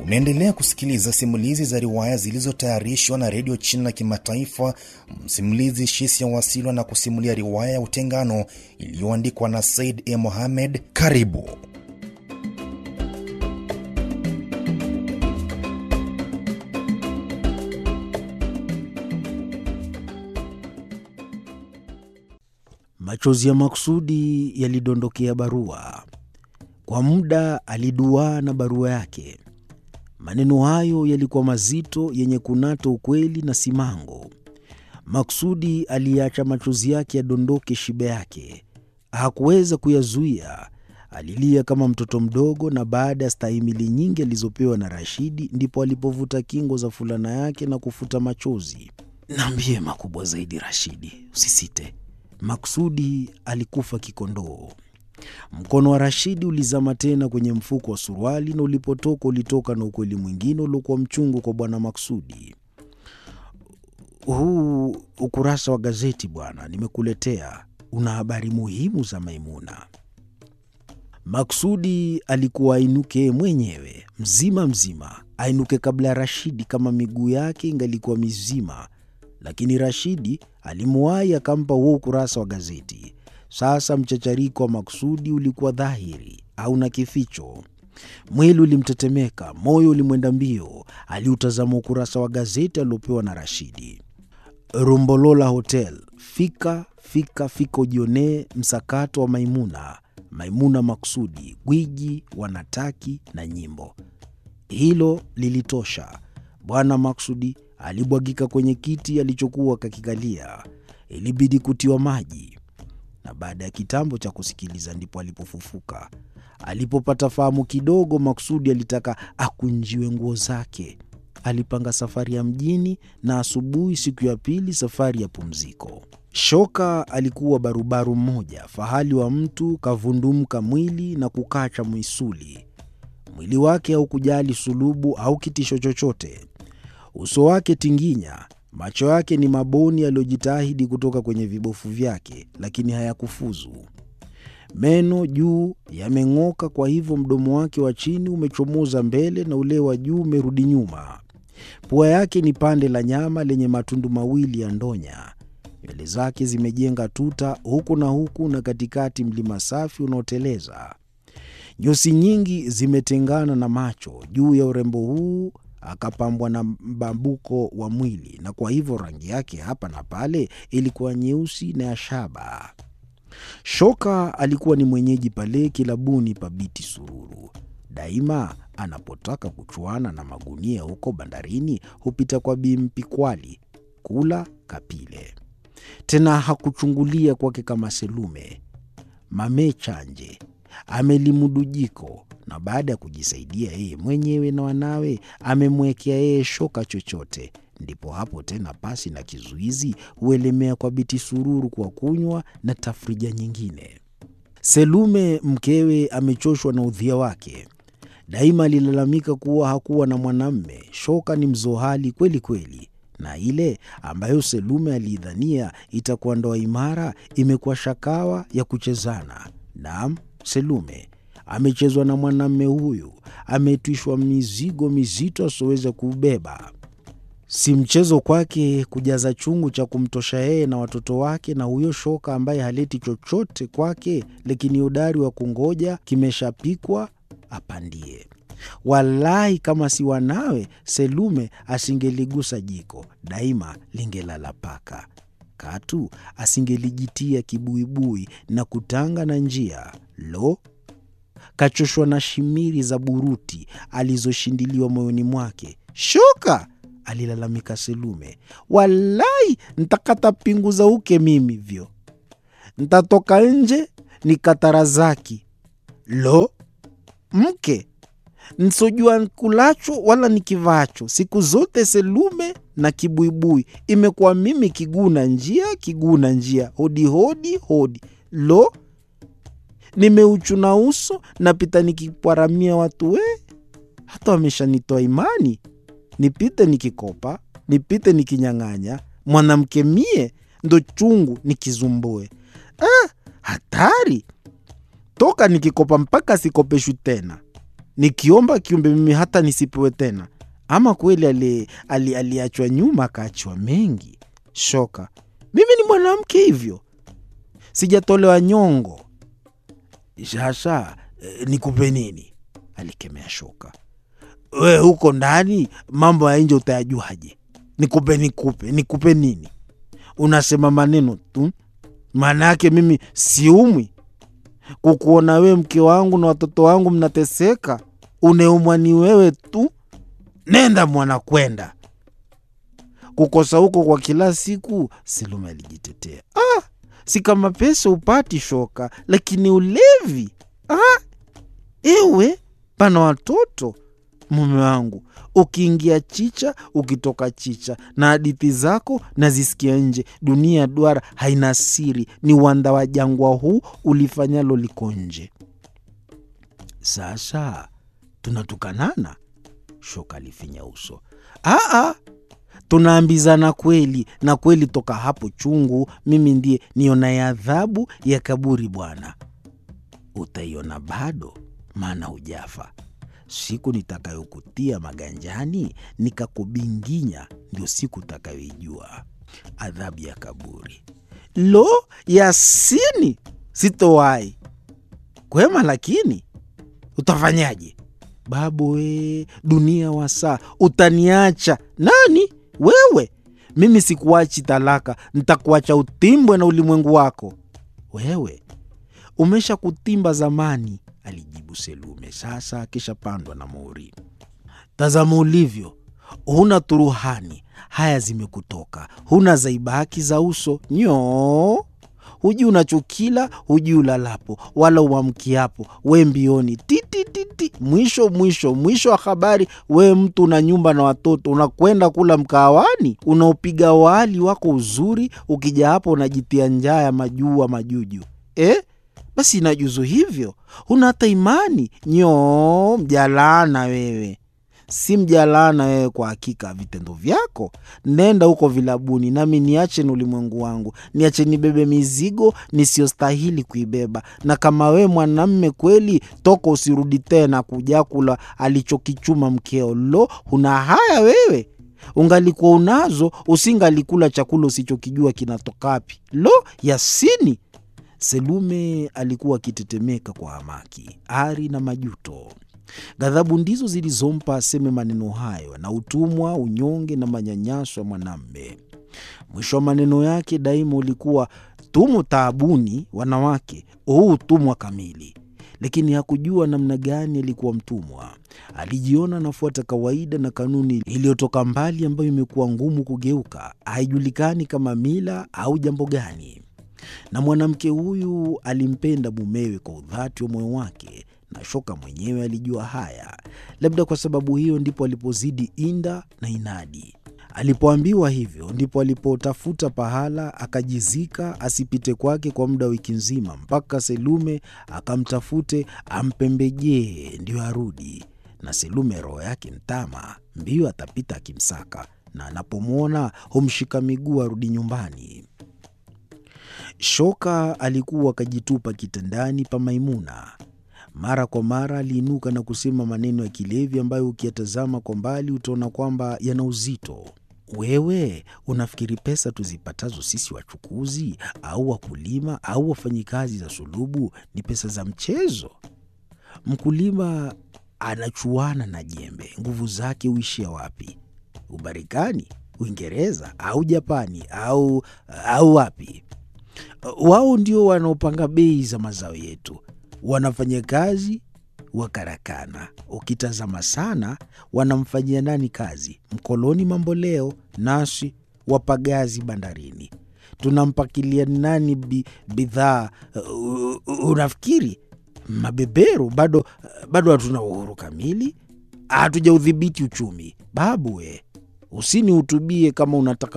Unaendelea kusikiliza simulizi za riwaya zilizotayarishwa na redio China Kimataifa. Msimulizi Shisia Wasilwa na kusimulia riwaya ya Utengano iliyoandikwa na Said E. Mohamed. Karibu. Machozi ya makusudi yalidondokea barua. Kwa muda aliduaa na barua yake. Maneno hayo yalikuwa mazito, yenye kunata ukweli na simango. Maksudi aliacha machozi yake yadondoke shibe yake, hakuweza kuyazuia. Alilia kama mtoto mdogo, na baada ya stahimili nyingi alizopewa na Rashidi, ndipo alipovuta kingo za fulana yake na kufuta machozi. Naambie makubwa zaidi, Rashidi, usisite. Maksudi alikufa kikondoo. Mkono wa Rashidi ulizama tena kwenye mfuko wa suruali, na ulipotoka ulitoka na ukweli mwingine uliokuwa mchungu kwa bwana Maksudi. Huu ukurasa wa gazeti bwana, nimekuletea una habari muhimu za Maimuna. Maksudi alikuwa ainuke mwenyewe mzima mzima, ainuke kabla ya Rashidi kama miguu yake ingalikuwa mizima, lakini Rashidi alimuwahi akampa huo ukurasa wa gazeti. Sasa mchachariko wa Maksudi ulikuwa dhahiri, hauna kificho. Mwili ulimtetemeka, moyo ulimwenda mbio. Aliutazama ukurasa wa gazeti aliopewa na Rashidi. Rumbolola Hotel, fika fika fika, ujionee msakato wa Maimuna. Maimuna Maksudi, gwiji, wanataki na nyimbo. Hilo lilitosha. Bwana Maksudi alibwagika kwenye kiti alichokuwa kakikalia. Ilibidi kutiwa maji na baada ya kitambo cha kusikiliza ndipo alipofufuka. Alipopata fahamu kidogo, Maksudi alitaka akunjiwe nguo zake. Alipanga safari ya mjini, na asubuhi siku ya pili safari ya pumziko. Shoka alikuwa barubaru mmoja, fahali wa mtu, kavundumka mwili na kukacha misuli. Mwili wake haukujali sulubu au kitisho chochote. Uso wake tinginya macho yake ni maboni yaliyojitahidi kutoka kwenye vibofu vyake, lakini hayakufuzu. Meno juu yameng'oka, kwa hivyo mdomo wake wa chini umechomoza mbele na ule wa juu umerudi nyuma. Pua yake ni pande la nyama lenye matundu mawili ya ndonya. Nywele zake zimejenga tuta huku na huku, na katikati mlima safi unaoteleza. Nyusi nyingi zimetengana na macho. Juu ya urembo huu akapambwa na mbambuko wa mwili, na kwa hivyo rangi yake hapa na pale ilikuwa nyeusi na ya shaba. Shoka alikuwa ni mwenyeji pale kilabuni pa Biti Sururu. Daima anapotaka kuchuana na magunia huko bandarini hupita kwa Bi Mpikwali kula kapile. Tena hakuchungulia kwake kama Selume mamechanje amelimudu jiko na baada ya kujisaidia yeye mwenyewe na wanawe, amemwekea yeye shoka chochote. Ndipo hapo tena, pasi na kizuizi, huelemea kwa Biti Sururu kwa kunywa na tafrija nyingine. Selume mkewe amechoshwa na udhia wake. Daima alilalamika kuwa hakuwa na mwanamme. Shoka ni mzohali kweli kweli, na ile ambayo Selume aliidhania itakuwa ndoa imara imekuwa shakawa ya kuchezana. Naam, Selume amechezwa na mwanamme huyu, ametwishwa mizigo mizito asioweza kuubeba. Si mchezo kwake kujaza chungu cha kumtosha yeye na watoto wake na huyo shoka ambaye haleti chochote kwake, lakini udari wa kungoja kimeshapikwa apandie. Walahi, kama si wanawe, Selume asingeligusa jiko, daima lingelala paka. Katu asingelijitia kibuibui na kutanga na njia. Lo, kachoshwa na shimiri za buruti alizoshindiliwa moyoni mwake. Shoka, alilalamika Selume, walai ntakata pingu za uke mimi vyo, ntatoka nje nikatarazaki. Lo, mke nsojua nkulacho wala nikivacho, siku zote Selume na kibuibui imekuwa mimi kiguna njia kiguna njia, hodi hodi hodi. Lo, nimeuchuna uso napita nikipwaramia watu we, hata wameshanitoa imani, nipite nikikopa, nipite nikinyang'anya, mwanamke mie ndo chungu nikizumbue. Ah, hatari toka nikikopa mpaka sikopeshwi tena. nikiomba kiumbe mimi hata nisipewe tena? Ama kweli ali- ali- aliachwa nyuma akaachwa mengi? Shoka, mimi ni mwanamke hivyo, sijatolewa nyongo. Shasha, eh, nikupe nini? Alikemea Shoka. We huko ndani mambo ya nje utayajuaje? Nikupe nikupe nikupe nini? Unasema maneno tu, maana yake mimi siumwi kukuona wewe mke wangu na watoto wangu mnateseka. Uneumwa ni wewe tu. Nenda mwana, kwenda kukosa huko kwa kila siku. Selume alijitetea. Ah, si kama pesa upati Shoka, lakini ulevi. Ah, ewe pana watoto mume wangu, ukiingia chicha, ukitoka chicha, na hadithi zako nazisikia nje. Dunia ya duara haina siri, ni uwanda wa jangwa huu, ulifanyalo liko nje. Sasa tunatukanana? Shoka alifinya uso. Aa, tunaambizana kweli na kweli, toka hapo chungu, mimi ndiye nionaye adhabu ya kaburi. Bwana, utaiona bado, maana hujafa. Siku nitakayokutia maganjani nikakubinginya, ndio siku utakayoijua adhabu ya kaburi. Lo, Yasini, sitowahi kwema, lakini utafanyaje? Babu we, dunia wasaa, utaniacha nani wewe? Mimi sikuachi talaka, ntakuacha utimbwe na ulimwengu wako. Wewe umesha kutimba zamani, alijibu Selume, sasa akishapandwa na mori. Tazama ulivyo, huna turuhani, haya zimekutoka, huna zaibaki za uso nyoo hujui unachokila, hujui ulalapo wala uamkiapo, we mbioni titititi. Mwisho mwisho mwisho wa habari, we mtu una nyumba na watoto, unakwenda kula mkahawani, unaopiga wali wako uzuri, ukija hapo unajitia njaa ya majua majuju eh? Basi inajuzu hivyo, huna hata imani nyoo. Mjalana wewe, si mjalana wewe kwa hakika vitendo vyako. Nenda huko vilabuni, nami niache ni ulimwengu wangu, niache nibebe mizigo nisiyostahili kuibeba. Na kama wewe mwanamme kweli, toka usirudi tena kuja kula alichokichuma mkeo. Lo, huna haya wewe! Ungalikuwa unazo, usingalikula chakula usichokijua kinatokapi. Lo, Yasini! Selume alikuwa akitetemeka kwa hamaki, ari na majuto. Ghadhabu ndizo zilizompa aseme maneno hayo, na utumwa, unyonge na manyanyaso ya mwanamme. Mwisho wa maneno yake daima ulikuwa tumo taabuni, wanawake, huu utumwa kamili. Lakini hakujua namna gani alikuwa mtumwa. Alijiona anafuata kawaida na kanuni iliyotoka mbali, ambayo imekuwa ngumu kugeuka, haijulikani kama mila au jambo gani. Na mwanamke huyu alimpenda mumewe kwa udhati wa moyo wake na Shoka mwenyewe alijua haya. Labda kwa sababu hiyo ndipo alipozidi inda na inadi. Alipoambiwa hivyo, ndipo alipotafuta pahala akajizika, asipite kwake kwa muda wa wiki nzima, mpaka Selume akamtafute ampembejee ndio arudi. Na Selume roho yake mtama, mbio atapita akimsaka, na anapomwona humshika miguu arudi nyumbani. Shoka alikuwa akajitupa kitandani pa Maimuna. Mara kwa mara aliinuka na kusema maneno ya kilevi ambayo ukiyatazama kwa mbali utaona kwamba yana uzito. Wewe unafikiri pesa tuzipatazo sisi wachukuzi au wakulima au wafanyikazi za sulubu ni pesa za mchezo? Mkulima anachuana na jembe, nguvu zake huishia wapi? Umarekani, Uingereza au Japani au, au wapi? Wao ndio wanaopanga bei za mazao yetu wanafanya kazi wa karakana. Ukitazama sana, wanamfanyia nani kazi? Mkoloni mamboleo, nasi wapagazi bandarini. Tunampakilia nani bi, bidhaa? Uh, unafikiri mabeberu? Bado bado hatuna uhuru kamili, hatujaudhibiti uchumi. Babu we, usinihutubie kama unataka